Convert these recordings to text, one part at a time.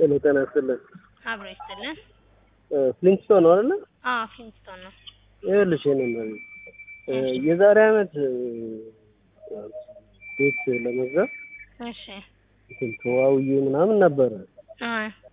ጤና ጤና ይስጥልን። አብሮ ይስጥልን። ፍሊንትስቶን ነው አይደለ? አዎ ፊንስቶን ነው። ይኸውልሽ የእኔ እናት የዛሬ አመት ቤት ለመግዛት እሺ እንትን ተዋውዬ ምናምን ነበረ። አ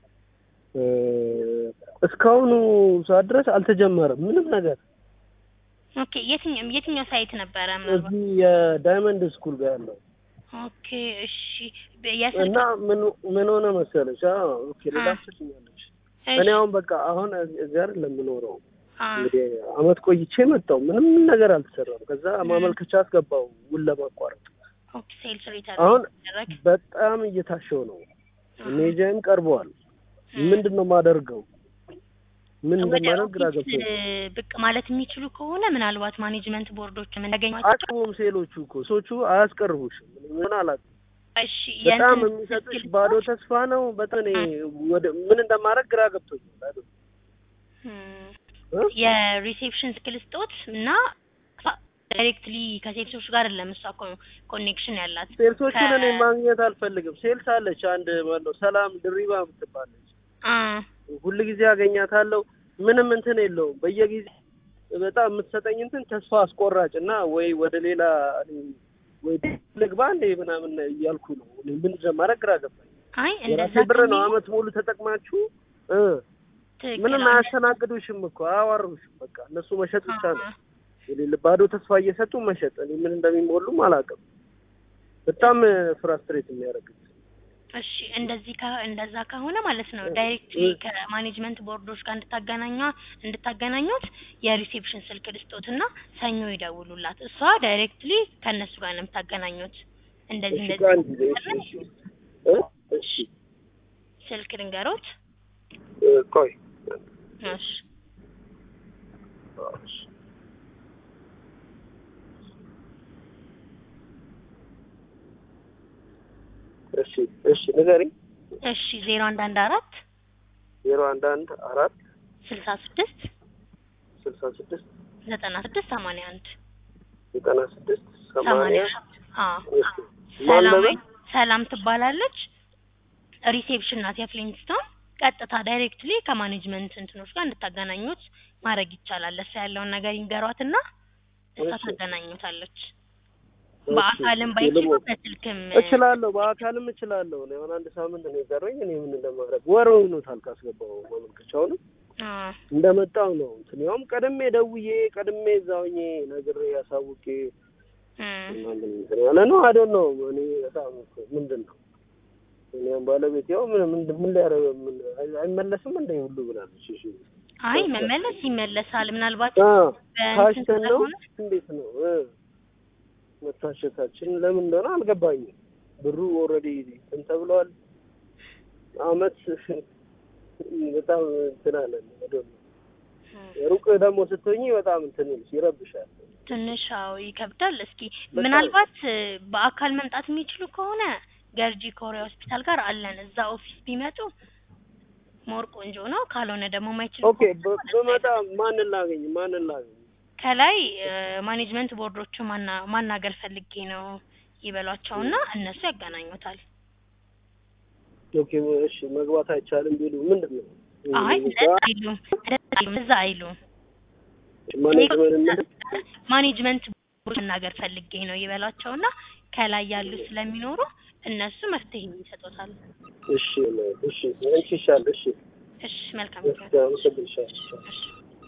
እስካሁኑ ሰዓት ድረስ አልተጀመረም ምንም ነገር። ኦኬ የትኛው የትኛው ሳይት ነበረ ምናልባት? እዚህ የዳይመንድ ስኩል ጋር ያለው ኦኬ እሺ የስልክ እና ምን ምን ሆነ መሰለሽ? አዎ ኦኬ ሌላ አ ትችኛለሽ። እሺ እኔ አሁን በቃ አሁን እዚህ አይደል ለምኖረው አ እንግዲህ አመት ቆይቼ መጣሁ። ምንም ነገር አልተሰራም። ከዛ ማመልከቻ አስገባው ውል ለማቋረጥ። ኦኬ ሴልስ ሪተርን አሁን ሲደረግ በጣም እየታሸው ነው። አ ሜጃይም ቀርበዋል። ምንድን ነው የማደርገው? ምን ወደ እንደማደርግ ግራ ኦፊስ ገብቶኝ ብቅ ማለት የሚችሉ ከሆነ ምናልባት ማኔጅመንት ቦርዶችም እንዳገኟቸው አቅርቡም ሴሎቹ እኮ ሰዎቹ አያስቀርቡሽም። ምን አላት እሺ በጣም የእንትን የሚሰጡሽ ስልክ ባዶ ልስጦት? ተስፋ ነው። በጣም እኔ ወደ ምን እንደማደርግ ግራ ገብቶኛል። አይደል እም፣ እ? የሪሴፕሽን ስኪል ስጦት እና ዳይሬክትሊ ከሴልሶች ጋር አይደለም እሷ እኮ ኮኔክሽን ያላት ሴልሶቹን እኔ ከ- ማግኘት አልፈልግም። ሴልስ አለች አንድ ማነው ሰላም ድሪባ የምትባለች አ ሁል ጊዜ አገኛታለሁ። ምንም እንትን የለውም። በየጊዜ በጣም የምትሰጠኝ እንትን ተስፋ አስቆራጭ እና ወይ ወደ ሌላ እኔ ወይ ልግባ እንዴ ምናምን እያልኩ ነው። እኔ ምን እንደማደርግ ግራ ገባኝ። አይ እንደዛ የራሴ ብር ነው ከሚሉ አመት ሙሉ ተጠቅማችሁ እ ትክክል ምንም አለ። አያስተናግዱሽም እኮ አያዋሩሽም። በቃ እነሱ መሸጥ ብቻ ነው አ የሌለ ባዶ ተስፋ እየሰጡ መሸጥ። እኔ ምን እንደሚሞሉም አላውቅም። በጣም ፍራስትሬት የሚያደርግ እሺ እንደዚህ ከ እንደዛ ከሆነ ማለት ነው ዳይሬክትሊ ከማኔጅመንት ቦርዶች ጋር እንድታገናኟ እንድታገናኙት የሪሴፕሽን ስልክ ልስጦትና ሰኞ ይደውሉላት። እሷ ዳይሬክትሊ ከእነሱ ጋር ነው የምታገናኙት። እንደዚህ እሺ እንደዚህ ከአንድ ጊዜ እሺ እሺ እ እሺ ስልክ ልንገሮት። እ ቆይ እሺ እሺ እሺ እሺ ንገሪኝ። እሺ ዜሮ አንድ አንድ አራት ዜሮ አንድ አንድ አራት ስልሳ ስድስት ስልሳ ስድስት ዘጠና ስድስት ሰማንያ አንድ ዘጠና ስድስት ሰማንያ ሰማንያ አዎ እሺ ማን ሰላም ነበር? ሰላም ትባላለች። ሪሴፕሽን ናት የፍሊንትስቶን። ቀጥታ ዳይሬክትሊ ከማኔጅመንት እንትኖች ጋር እንድታገናኙት ማድረግ ይቻላል። እሷ ያለውን ነገር ይንገሯትና እሷ እሺ። ታገናኙታለች። እሺ፣ በአካልም እሺ፣ ባይችሉ ልሞ- በስልክም እችላለሁ በአካልም እችላለሁ። እኔ አሁን አንድ ሳምንት ነው የቀረኝ። እኔ ምን እንደማደርግ ወር ሆኖታል ካስገባው ማመልከቻውንም አ እንደመጣው ነው እንትን ያውም ቀድሜ ደውዬ ቀድሜ እዛው ሆኜ ነግሬ ያሳውቄ እም፣ ምናምን እንትን ያለ ነው አይደል ነው። እኔ በጣም እኮ ምንድን ነው እኔም ባለቤት ያው ምን ምን ምን ሊያደርግ ምን አይ- አይመለስም እንደ ሁሉ ብላለች። እሺ አይ መመለስ ይመለሳል። ምናልባት አ በእንትን ታሽተን ነው ስለሆነ እንዴት ነው እ መታሸታችን ለምን እንደሆነ አልገባኝም። ብሩ ኦልሬዲ እንትን ተብለዋል። አመት በጣም እንትን አለን አይደል ነው። እም፣ ሩቅ ደግሞ ስትሆኚ በጣም እንትን ይልሽ ይረብሻል። ትንሽ አዎ ይከብዳል። እስኪ በጣም። ምናልባት እ፣ በአካል መምጣት የሚችሉ ከሆነ ገርጂ ኮሪያ ሆስፒታል ጋር አለን። እዛ ኦፊስ ቢመጡ ሞር ቆንጆ ነው። ካልሆነ ደግሞ ማይችሉ ኦኬ በ- በመጣ ማንን ላገኝ ማንን ላገኝ? ከላይ ማኔጅመንት ቦርዶቹ ማና ማናገር ፈልጌ ነው ይበሏቸውና እነሱ ያገናኙታል። ኦኬ እሺ መግባት አይቻልም ቢሉ ምንድን ነው? አይ እዛ እንደዛ አይሉም፣ እንደዛ አይሉም፣ እዛ አይሉም። ማኔጅመንት ምንድን ማኔጅመንት ቦርዶች ማናገር ፈልጌ ነው ይበሏቸውና ከላይ ያሉ ስለሚኖሩ እነሱ መፍትሄ ይሰጡታል። እሺ እሺ አንቺ ይሻል እሺ እሺ መልካም እሺ አመሰግንሻለሁ። እሺ